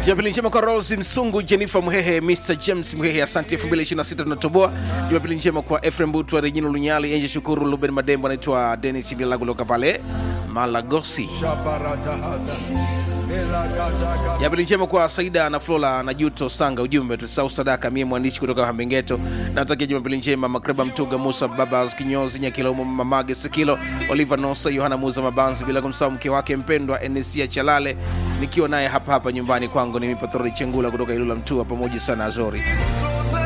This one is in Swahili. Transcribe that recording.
Jumapili njema kwa Rose Msungu, Jennifer Mhehe, Mr James Mhehe, asante 2026 tunatoboa. Jumapili njema kwa Efrem Butwa, Regina Lunyali, Enje Shukuru, Ruben Madembo, anaitwa Dennis Bila kutoka pale Malagosi. Jumapili njema kwa Saida na Flora na Juto Sanga, ujumbe tusahau sadaka, mie mwandishi kutoka Hambengeto. Natakia Jumapili njema Makreba Mtuga, Musa Babas Kinyozi, Nyakilomo, Mamage Sikilo, Oliver Nosa, Yohana Muza Mabanzi, bila kumsahau mke wake mpendwa Enesia Chalale, nikiwa naye hapa hapa nyumbani kwangu. Ni Mipatroli Chengula kutoka Ilula Mtua, pamoja sana Azori.